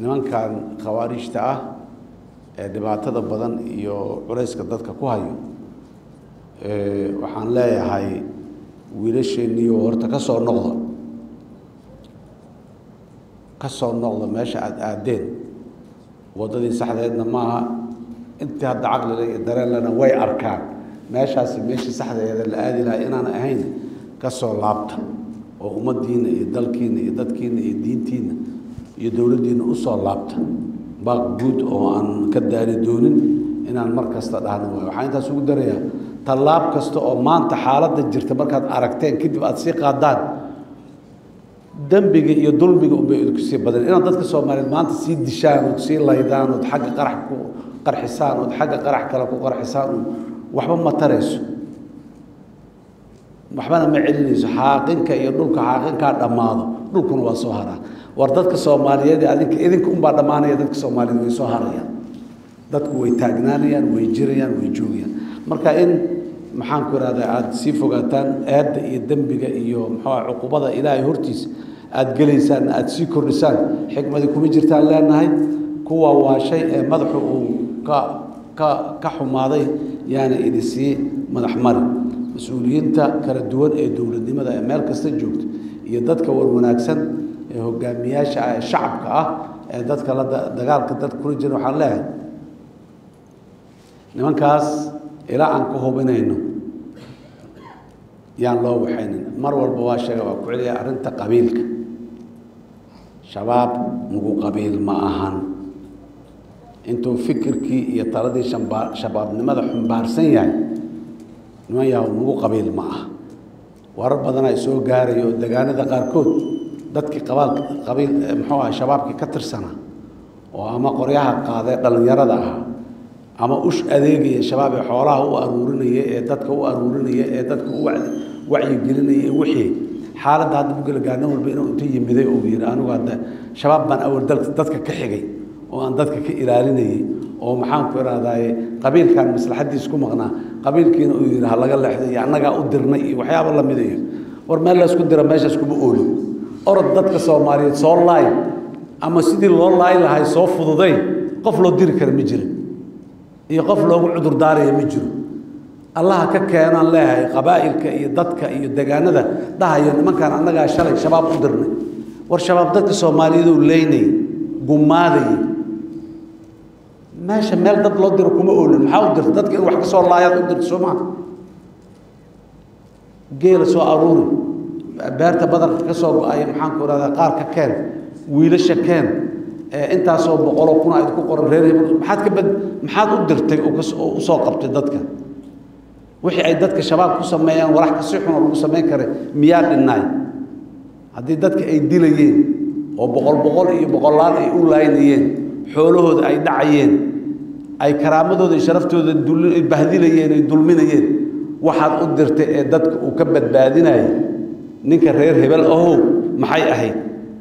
nimankan khawaarijta ah ee dhibaatada badan iyo culayska dadka ku hayo waxaan leeyahay wiilasheeniyo horta ka soo noqda ka soo noqda meesha aada aadeen waddadii saxdeedna maaha intii hadda caqlile iyo dareenlena way arkaan meeshaasi meeshii saxdeeda la aadi lahaa inaan ahayn ka soo laabta oo ummaddiina iyo dalkiina iyo dadkiina iyo diintiina iyo dowladdiina usoo laabta baaq guud oo aan ka daari doonin inaan mar kasta dhahno waayo waxaan intaas ugu darayaa tallaab kasta oo maanta xaaladda jirta markaad aragteen kadib aada sii qaadaan dembiga iyo dulmiga unbay idinku sii badan inaad dadka soomaaliyeed maanta sii dishaan ood sii laydaan ood xagga qarax ku qarxisaan ood xagga qarax kale ku qarxisaan un waxba ma tarayso waxbana ma celinayso xaaqinka iyo dhulka xaaqinkaa dhammaado dhulkuna waa soo haraa war dadka soomaaliyeed adinka idinka unbaa dhammaanaya dadka soomaaliyeed way soo harayaan dadku way taagnaanayaan way jirayaan way joogayaan marka in maxaan ku ihahdaa aada sii fogaataan eedda iyo dembiga iyo muxuuha cuqubada ilaahay hortiisa aada gelaysaan aada sii kordhisaan xikmadii kuma jirtaan leenahay kuwa waa shay ee madaxu uu ka ka ka xumaaday yaana idi sii madax mari mas-uuliyiinta kala duwan ee dowladnimada ee meel kasta joogta iyo dadka warwanaagsan ee hogaamiyaasha ah ee shacabka ah ee dadka la dagaalka dadka kula jira waxaan leeyahay nimankaas ilaa aan ka hubinayno yaan loo waxaynin mar walba waa sheega waa ku celiya arrinta qabiilka shabaab nagu qabiil ma ahan intuu fikirkii iyo taladii shambaa shabaabnimada xumbaarsan yahay niman yahow nagu qabiil ma aha warar badan ay soo gaarayo oo degaanada qaarkood dadkii qabaalka qabiil muxuu aha shabaabkii ka tirsanaa oo ama qoryaha qaadee dhallinyarada ah ama ush adeegaya shabaab ee xoolaha u aruurinaya ee dadka u aruurinaya ee dadka u wacyigelinaya ee wixii xaaladda hadda bugala gaarno walba inuu inta yimiday uu yidhi anigu hadda shabaab baan awal dadka ka xigay oo aan dadka ka ilaalinayay oo maxaan ku ihahdaye qabiilkan maslaxaddiis ku maqnaa qabiilkiina uu yidhi ha laga leexday iyo annagaa u dirnay iyo waxyaaba lamid iyo war meel laysku dira meeshaas kuma oolin orod dadka soomaaliyeed soo laay ama sidii loo laay lahay soo fududay qof loo diri kara ma jirin iyo qof loogu cudur daaraya ma jiro allaha ka keenaan leeyahay qabaa'ilka iyo dadka iyo degaanada dhahayo nimankaan annagaa shalay shabaab u dirnay war shabaab dadka soomaaliyeed uu leynayay gumaadayay meesha meel dad loo diro kuma oolin maxaa u dirta dadka in wax ka soo laayaad u dirta soo maa geela soo aruuri beerta badarka ka soo go-aya maxaan ku ihahdaa qaar ka keen wiilasha keen intaasoo boqoloo kuna ayd ku qoran reer hebel maxaad ka bad maxaad u dirtay oo usoo qabtay dadka wixii ay dadka shabaab ku sameeyaan walax kasi xun oo lagu samayn kara miyaa dhinnaay haddii dadka ay dilayeen oo boqol boqol iyo boqolaal ay u laynayeen xoolahooda ay dhacayeen ay karaamadooda iyo sharaftooda bahdilayeen ay dulminayeen waxaad u dirtay ee dadka uu ka badbaadinayay ninka reer hebel ahow maxay ahayd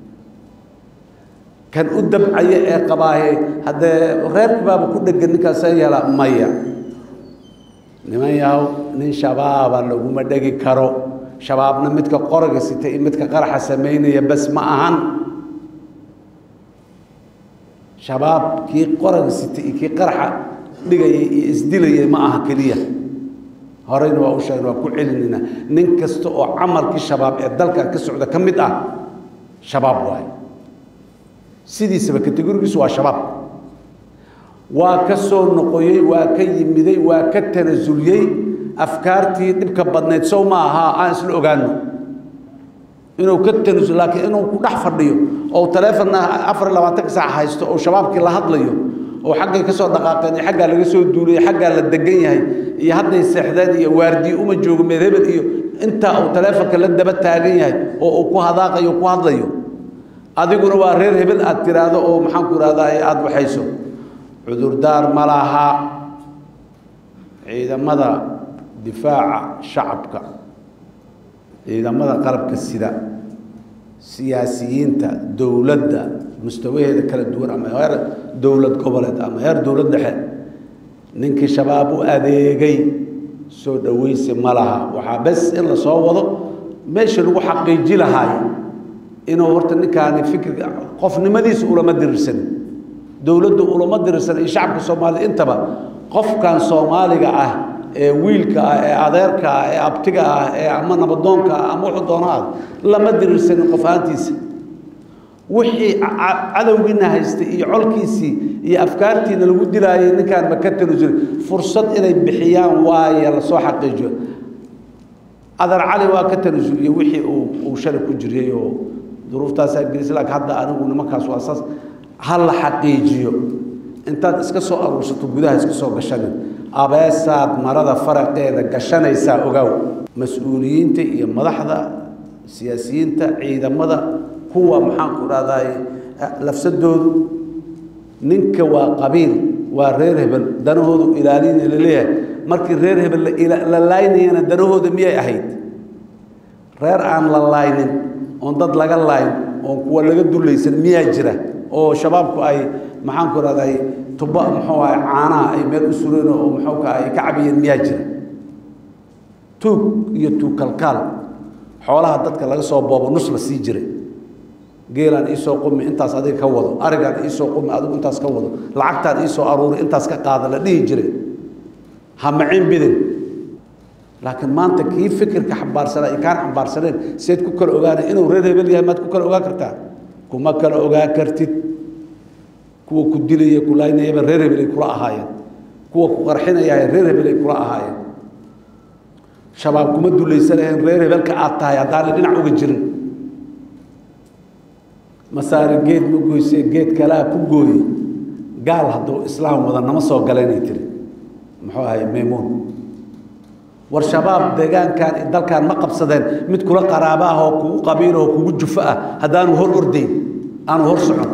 kan u dabcaya ee qabaaye haddee reerkibaaba ku dhegan ninkaasa yeela maya niman yahow nin shabaaba laguma dhegi karo shabaabna midka qoriga sita iyo midka qaraxa samaynaya bas ma ahan shabaab kii qoriga sita iyo kii qaraxa dhigaya iyo isdilayay ma aha keliya horeyna waa u sheegna waa ku celinayna nin kasta oo camalkii shabaab ee dalkan ka socda ka mid ah shabaab waaye sidiisaba kategorigiisu waa shabaab waa ka soo noqoyey waa ka yimiday waa ka tanasuliyey afkaartii dhibka badnayd sow ma ahaa aan isla ogaano inuu ka tanasul laakiin inuu ku dhex fadhiyo oo taleefonna afar iyo labaatanka saac haysto oo shabaabkii la hadlayo oo xaggay ka soo dhaqaaqeen iyo xaggaa laga soo duulay xaggaa la degan yahay iyo hadday seexdeen iyo waardiye uma joogo meel hebel iyo intaa uu taleefonka la daba taagan yahay oo uu ku hadaaqayo ku hadlayo adiguna waa reer hebel aad tiraahdo oo maxaan ku ihahdaa aada waxayso cudurdaar ma laha ciidamada difaaca shacabka ciidamada qalabka sida siyaasiyiinta dowladda mustawaheeda kala duwan ama heer dowlad goboleed ama heer dowlad dhexe ninkii shabaab u adeegay soo dhaweysi ma laha waxaa bes in la soo wado meeshii lagu xaqiiji lahaayo inuu horta ninkaani fikirka qofnimadiisa ulama dirirsanin dowladdu ulama dirirsanin iyo shacabka soomaalida intaba qofkan soomaaliga ah ee wiilka ah ee adeerka ah ee abtiga ah ee ama nabadoonka ah ama wuxuu doono ah lama dirirsanin qof ahaantiisa wixii cadowgiina haystay iyo colkiisii iyo afkaartiina lagu dilaayay ninkaan ma ka tanusuli fursad inay bixiyaan waaye lasoo xaqiijiyo adar cali waa ka tanasuliye wixii uu uu shalay ku jiriyey oo duruuftaasaa gelisay laakiin hadda anigu nimankaas waa saas ha la xaqiijiyo intaad iska soo aruursato gudaha iska soo gashanin abeesaad marada faraqeeda gashanaysaa ogaaw mas-uuliyiinta iyo madaxda siyaasiyiinta ciidamada kuwa maxaan ku dhahday lafsadoodu ninka waa qabiil waa reer hebel danahoodu ilaalina laleeyahay markii reer hebel la laaynayana danahooda miyay ahayd reer aan la laaynin oon dad laga laayn oon kuwa laga dulaysan miyaa jira oo shabaabku ay maxaan ku dhahday tuba muxuu ahay caanaha ay meel u sureen oo muxuu ka ay ka cabiyeen miyaa jira tuug iyo tuug kalkaal xoolaha dadka laga soo boobo nus la sii jiray geelaan iisoo qumi intaas adiga ka wado arigaan iisoo qumi adigu intaas ka wado lacagtaan iisoo aruuri intaas ka qaada la dhihi jiray ha macin bidin laakiin maanta kii fikirka xambaarsanaa iyo kaan xambaarsaneen seed ku kala ogaanay inuu reer hebel yahay maad ku kala ogaan kartaa kuma kala ogaan kartid kuwa ku dilaya ku laaynayaba reer hebel ay kula ahaayeen kuwa ku qarxinayahay reer hebel ay kula ahaayeen shabaab kuma dulaysanayeen reer hebelka aad tahay haddaanay dhinac uga jirin masaare geed ma goysee geed kalea ku gooye gaal hadduu islaam wada nama soo galaynay tiri muxuu ahay maymuun war shabaab deegaankan dalkan ma qabsadeen mid kula qaraabo ah oo kugu qabiil oo kugu jufo ah haddaanu hor ordayn aanu hor socon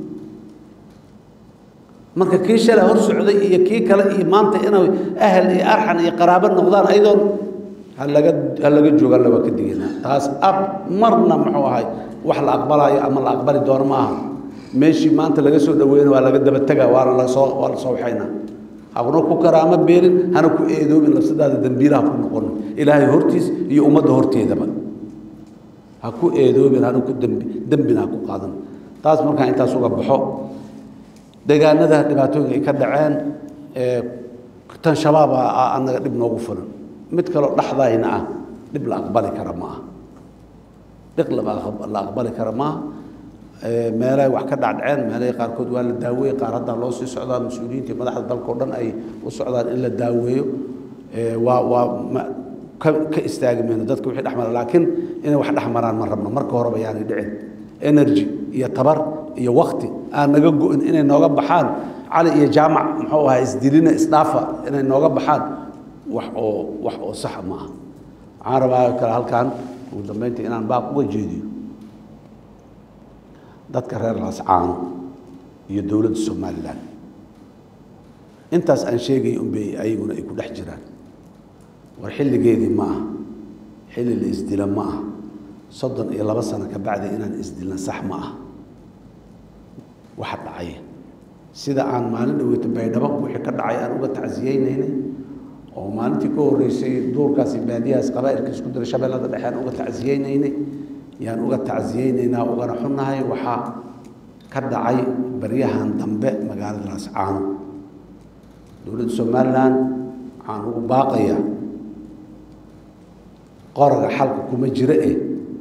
marka kii shalay hor socday iyo kii kale iyo maanta inay ahel iyo arxan iyo qaraabo noqdaan ayadoon ha laga ha laga joogaan laba ka digaynaa taas ab marna muxuu ahay wax la aqbalaayo ama la aqbali doono ma aha meeshii maanta laga soo dhaweyna waa laga daba tegaa waana lasoo waa la soo waxaynaa haguna ku karaamo beelin hana ku eedoobin lafsadaada dembiilaha ku noqono ilaahay hortiis iyo ummadda horteedaba ha ku eedoobin hana ku dembi dembina ha ku qaadan taas markaan intaas uga baxo deegaanada dhibaatooyinka ay ka dhaceen tan shabaab anaga dhib noogu fulan mid kaloo dhexdayna ah dhib la aqbali kara ma aha dhib la aqbali kara maaha meelahay wax ka dhacdhaceen meelahay qaarkood waa la daaweeye qaar haddaa loo sii socdaa mas-uuliyiinta iyo madaxda dalka o dhan ay u socdaan in la daaweeyo waa waa ka ka istaagi mayno dadka wixii dhexmara laakiin inay wax dhexmaraan ma rabno marka horeba yaanay dhicin energy iyo tabar iyo wakti aan naga go-in inay nooga baxaan cali iyo jaamac muxuu ahaa isdilina isdhaafa inay nooga baxaan wax oo wax oo saxa ma aha waxaan rabaa kale halkan ugu dambeynta inaan baaq uga jeediyo dadka reer laascaano iyo dowladda somalilan intaas aan sheegay unbay ayaguna ay ku dhex jiraan war xilligeedii ma aha xilli la isdila ma aha soddon iyo laba sano ka bacdi inaan isdilna sax ma aha waxa dhacay sida aan maalin dhaweyta baydhabo wixii ka dhacay aan uga tacsiyeynaynay oo maalintii ka horreysay duurkaasi baadiyahaas qabaa'ilka isku dira shabeellada dhexe aan uga tacsiyeynaynay yaan uga tacsiyeynaynaa ugana xunnahay waxaa ka dhacay baryahan dambe magaalada laascaano dowladda somalilan waxaan ugu baaqayaa qoraga xalka kuma jiro eh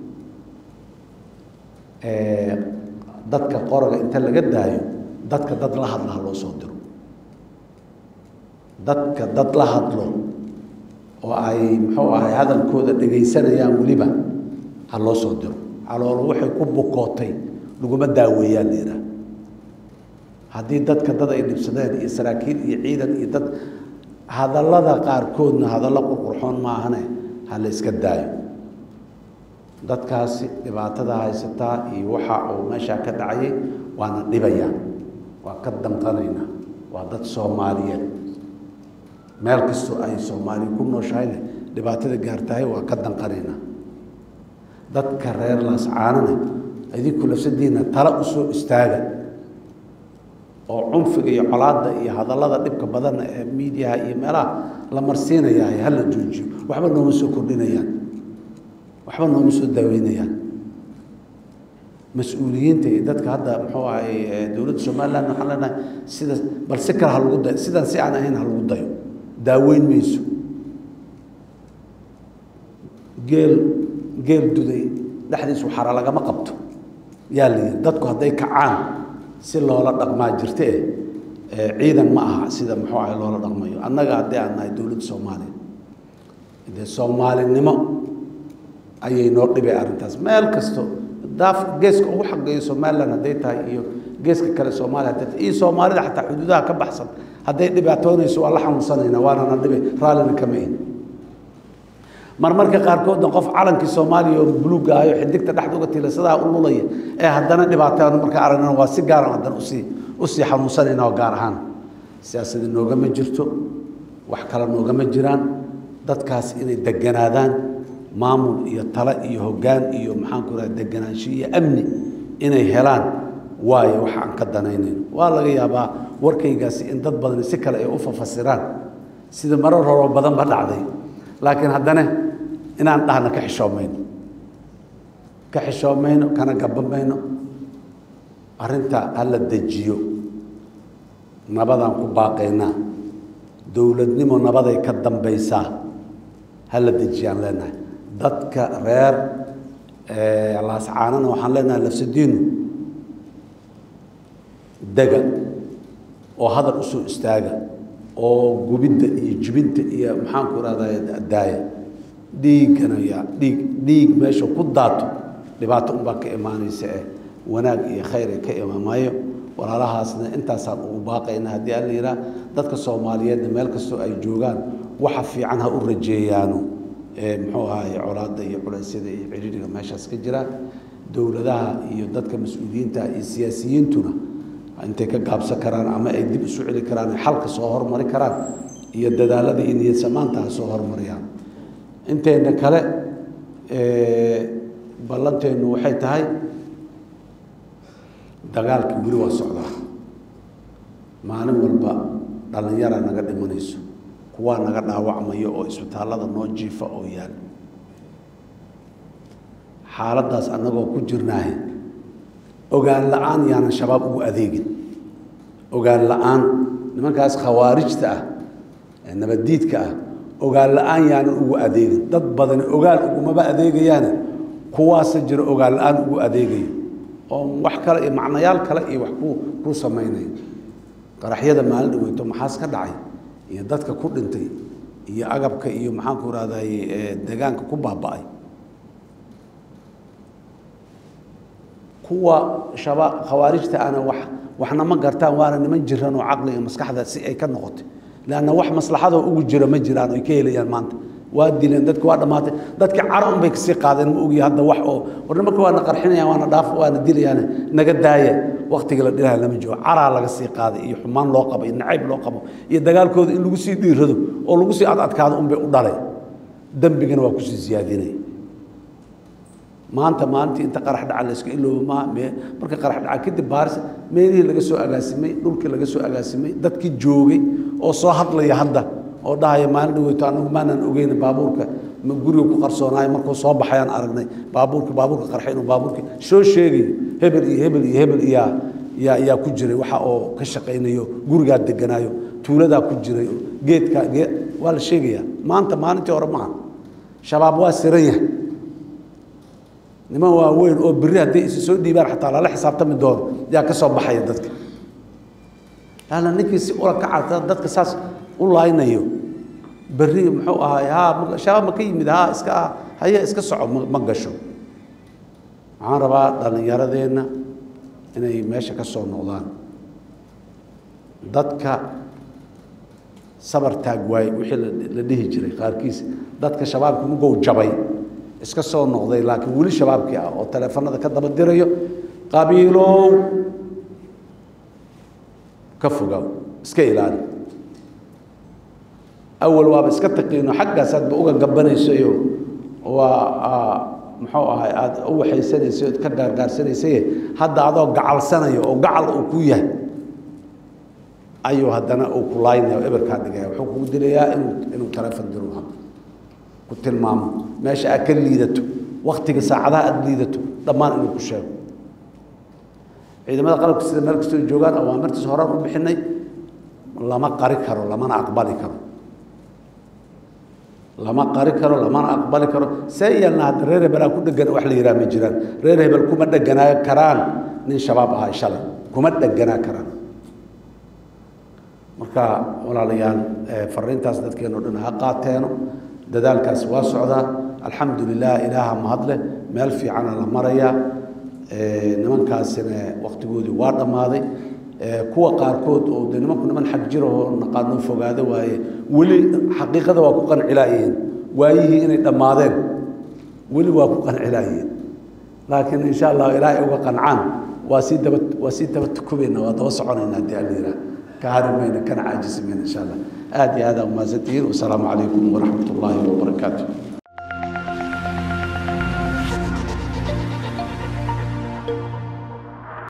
dadka qoraga inta laga daayo dadka dad la hadla ha loo soo diro dadka dad la hadlo oo ay muxuu ahay hadalkooda dhegaysanayaan weliba ha loo soo diro caloolo waxay ku bukootay laguma daaweeyaan la yidhaah haddii dadka dad ay dhibsadeen iyo saraakiil iyo ciidan iyo dad hadallada qaarkoodna hadallo qurqurxoon maahane ha la iska daayo dadkaasi dhibaatada haysataa iyo waxa uu meeshaa ka dhacayay waana dhibayaan waa ka danqanaynaa waa dad soomaaliyeed meel kastoo ay soomaaliya ku nooshahayne dhibaatada gaartahay waa ka danqanaynaa dadka reer laascaanana idinku lafsadiina tala u soo istaaga oo cunfiga iyo colaadda iyo hadallada dhibka badanna ee miidiyaha iyo meelaha la marsiinayahay hala joojiyo waxba nooma soo kordhinayaan waxba nooma soo daaweynayaan mas-uuliyiinta iyo dadka hadda muxuu ahay dowladda somaliland waxaan leenahay sida bal si kale ha lagu dayo sidan si aan ahayn ha lagu dayo daaweyn mayso geel geel duday dhexdiisu xara lagama qabto yaa la yidhi dadku hadday kacaan si loola dhaqmaa jirte eh ciidan ma aha sida muxuu ahay loola dhaqmayo annaga haddii aan nahay dowladda soomaaliya dee soomaalinimo ayay noo dhibay arrintaas meel kasto daaf geeska ugu xaqeeyo somaliland hadday tahay iyo geeska kale soomaaliya hadday tahay iyo soomaalida xataa xuduudaha ka baxsan hadday dhibaatoonayso waa la xanuunsanaynaa waanana dhibay raallina kama ihin marmarka qaarkoodna qof calankii soomaaliya oo buluugga ahayo xidigta dhexda uga tiilasadaha u lulaya ee haddana dhibaataan marka aragnana waa si gaaran haddana usii usii xanuunsanayna oo gaar ahaan siyaasadi noogama jirto wax kale noogama jiraan dadkaas inay deganaadaan maamul iyo tale iyo hoggaan iyo maxaanku raha deganaansho iyo amni inay helaan waayo wax aan ka danaynayn waa laga yaabaa warkaygaasi in dad badani si kale ay u fafasiraan sida marar horoo badan ba dhacday laakiin haddana inaan dhahna ka xishoomayno ka xishoomayno kana gabamayno arrinta hala dejiyo nabadaan ku baaqaynaa dowladnimo nabaday ka dambaysaa hala dejiyaan leenahay dadka reer laascaanana waxaan leenahay lafsadiinu dega oo hadal usoo istaaga oo gubidda iyo jibinta iyo maxaanku irahdaa daaya dhiiggana yaa dhiig dhiig meesha ku daato dhibaato unbaa ka imaanaysa eh wanaag iyo khayr ee ka imaamayo walaalahaasna intaasaan ugu baaqayna haddii alla yidhaah dadka soomaaliyeedna meel kastoo ay joogaan waxa fiican ha u rajeeyaano muxuu ahaye colaadda iyo culeysyada iyo ciriiriga meeshaas ka jira dowladaha iyo dadka mas-uuliyiinta iyo siyaasiyiintuna intay ka gaabsan karaan ama ay dib isu celi karaan ay xalka soo hormari karaan iyo dadaalada iyo niyad samaanta ha soo hormariyaan inteena kale ballanteennu waxay tahay dagaalkii weli waa socdaa maalin walba dhallinyara naga dhimanayso kuwaa naga dhaawacmayo oo isbitaallada noo jiifa oo yaal xaaladdaas annagoo ku jirnaahe ogaan la-aan yaanan shabaab ugu adeegin ogaan la-aan nimankaas khawaarijta ah ee nabaddiidka ah ogaan la-aan yaanan ugu adeegin dad badani ogaal ugumaba adeegayaane kuwaasa jira ogaan la-aan ugu adeegayo oo wax kale iyo macnayaal kale iyo wax ku ku samaynayo qaraxyada maalin dhaweyto maxaas ka dhacay iyo dadka ku dhintay iyo agabka iyo maxaanku irahday deegaanka ku baaba-ay kuwa shaba khawaarijta ana wax waxna ma gartaan waana niman jiran oo caqli iyo maskaxda si ay ka noqotay leanna wax maslaxadoo ugu jira ma jiraan oy ka helayaan maanta waa dileen dadki waa dhammaatay dadki cara un bay kasii qaadeen ma ogiya hadda wax oo warna marka waana qarxinayaan waana dhaaf waana dilayaan naga daaya waktiga la dhilaha lama joogo caraa laga sii qaaday iyo xumaan loo qabo iyo nacayb loo qabo iyo dagaalkooda in lagu sii dhiirado oo lagu sii adadkaado un bay u dhalay dembigana waa kusii siyaadinaya maanta maalintii inta qarax dhaca la iska iloobo ma marka qarax dhaca kadib baaris meelihii laga soo agaasimay dhulkii laga soo agaasimay dadkii joogay oo soo hadlaya hadda oo dhahaya maalin dhaweyto anagu maanaan ogeyn baabuurka ma guriga ku qarsoonaayo markuu soo baxayaan aragnay baabuurka baabuurka qarxay inuu baabuurka soo sheegayo hebel iyo hebel iyo hebel iyaa yaa yaa ku jiray waxa oo ka shaqaynayo gurigaa deganaayo tuuladaa ku jiray geedkaa gee waa la sheegayaa maanta maalintii hore maaha shabaab waa siran yahay niman waaweyn oo beri hadday isi soo dhiibaan xataa lala xisaabtami doono yaa ka soo baxaya dadka laanna ninkii si ula ka carta dadka saas u laaynayo berri muxuu ahaay haa shabaab ma ka yimid haa iska ah haye iska soco ma ma gasho waxaan rabaa dhallinyaradeenna inay meesha ka soo noqdaan dadka sabar taag waaye wixii la dhihi jiray qaarkiis dadka shabaabka mugow jabay iska soo noqday laakiin weli shabaabkii ah oo taleefanada ka daba dirayo qabiilow ka fogaaw iska ilaali awal waaba iska taqiino xaggaas aadba uga gabanaysayo waa muxuu ahay aada u waxaysanaysa ood ka gaargaarsanaysaye hadda adoo gacalsanayo oo gacal uu ku yahay ayuu haddana uu ku laaynayo eberkaa dhigaya wuxuu kugu dilayaa inuu inuu taleefon diro ku tilmaamo meesha aad ka liidato waktiga saacadaha aada liidato dhammaan inuu ku sheego ciidamada qalabka sida meel kastoo joogaan awaamirtiis horaan u bixinay lama qari karo lamana aqbali karo lama qari karo lamana aqbali karo see yeelna hadda reer hebelaa ku dhegan wax la yidhaha ma jiraan reer hebel kuma dheganaa karaan nin shabaab ahaa shalay kuma dheganaa karaan marka walaalayaal fariintaas dadkeeno dhan ha qaateeno dadaalkaas waa socdaa alxamdu lilah ilaaha mahadleh meel fiicana la marayaa nimankaasina waktigoodii waa dhammaaday kuwa qaarkood oo de nimanku niman xag jira oo naqaano fogaado waaye weli xaqiiqada waa ku qancilaayeen waayihii inay dhammaadeen weli waa ku qancilaayeen laakiin insha allah ilaahay uga qancaan waa sii daba waa sii daba tukubayna waa daba soconayna haddii alla yidhaah ka hari mayna kana caajisi mayna insha allah aad iyo aad aa umahadsantihiin wasalaamu calaykum waraxmat ullaahi wabarakaatu